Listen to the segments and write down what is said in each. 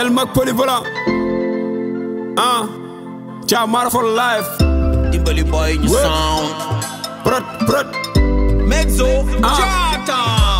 El Mac polyvalent ah Thiam Mara for life dimbali boy ñu Ouais. sound prot prot Mexo Ah. Jaata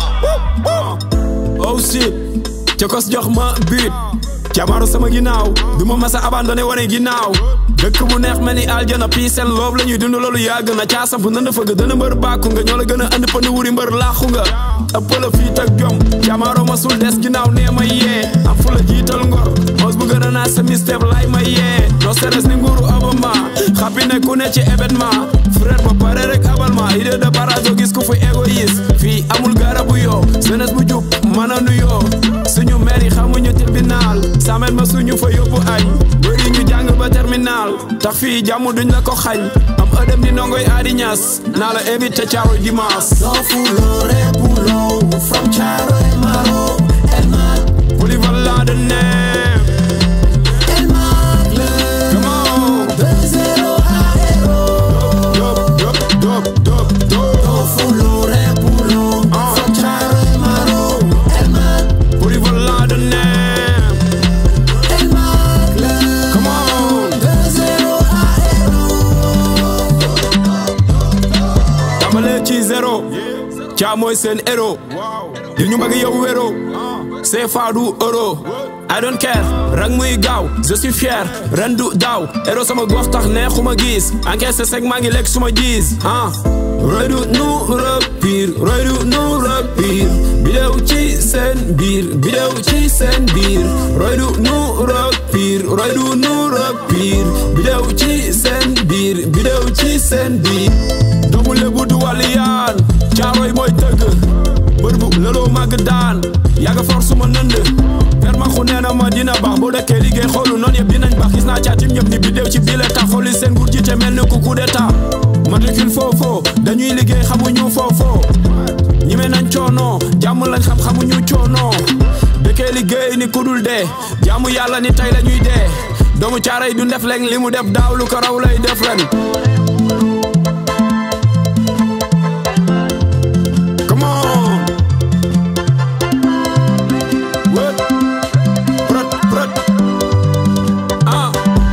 oh shit cokos jox ma biit camaro sama ginnaaw du ma masa abandonné wane ginnaaw dëkk bu neex mel ni aljana piisel loob la ñuy dund loolu yàgg na caasam fu nënd fëgg dana mbër bàkku nga ñoo la gën a andi pënd wuri mbër laaxu nga ëppala fiit ak jom camaro ma sul des ginnaaw nee ma yee am fu la jiital ngor mos bu gën a naa sa mistep lay ma yee no stress ni nguuru Obama xappi ne ku ne ci événement frère ba pare rek abal ma idée de barazo gis ku fi égoïste fii amul garabu yoo jeunesse bu jub mën a nuyoo suñu maire yi xamuñu tribunal samel ma suñu fa yóbbu añ bëri ñu jàng ba terminal tax fii jàmm duñ la ko xañ am ëdëm ni ndongoy aadi ñas naa la invité caaroy dimanche From Charo and Maro, El Mac, polyvalent de name El Mac, le come on 2-0 a héros. dop dop dop dop dop Fulo Repulo, from Charo and Maro, El Mac, polyvalent de name El Mac, le come on 2-0 a tàmbalee ci zéro caa mooy seen héros di ñu bëgg yow wéro c'est faadu euro I don't care rang muy gaaw je suis fier ren du daaw héros sama gox tax neexuma gis encaissé sec maa ngi lekk suma gis ah roy du nu repir roy du nu repir bidéew ci seen biir bidéew ci seen biir roy du nu repir roy du nu repir bidéew ci seen biir bidéew ci seen biir doomu lébu du waliyaan caaroy mooy tëgg bër bu lëloo màgg daan yàgga for suma nënd per ma xu nee na ma dina baax boo dëkkee liggéey xoolu noonu yëpp dinañ baax gis naa caatim ñëpp ni bidéew ci bile tax xooli seen nguur jiite mel ni ku coup d'état matricule foofoo dañuy liggéey xamuñu foofoo ñime nañ coono jàmm lañ xam xamuñu coono dëkkee liggéey ni kudul dee jaamu yàlla ni tey la ñuy dee doomu caaray du ndef leen li mu def daaw lu ko raw lay def ren Come on. What? Prut, prut. Ah.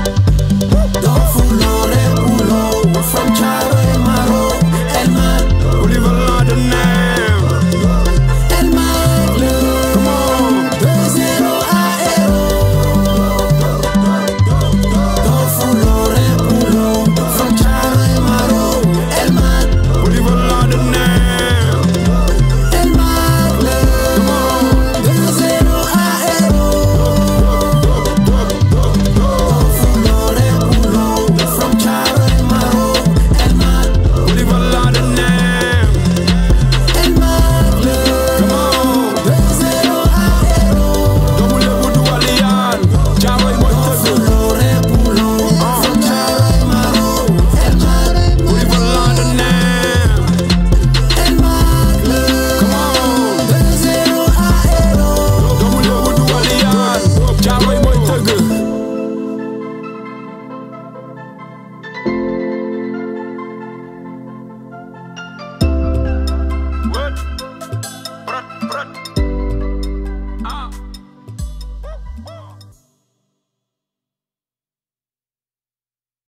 Fulo Repulo, from Charo and Maro, El Mac, Polyvalent de name. El Mac, le Come on. 2-0 a héros. Fulo Repulo, from Charo and Maro, El Mac, Polyvalent de name. El Mac, le Come on. 2-0 a héros. Fulo Repulo, from Charo and Maro, El Mac, Polyvalent de name. El Mac, le Come on. 2-0 a héros. Doomu Lebu du waliyaan. Caaroy mooy tëgg. Fulo Repulo, from Charo and Maro, El Mac, Polyvalent de name. El Mac, le Come on. 2-0 a héros. Doomu Lebu du waliyaan. Caaroy mooy tëgg. What?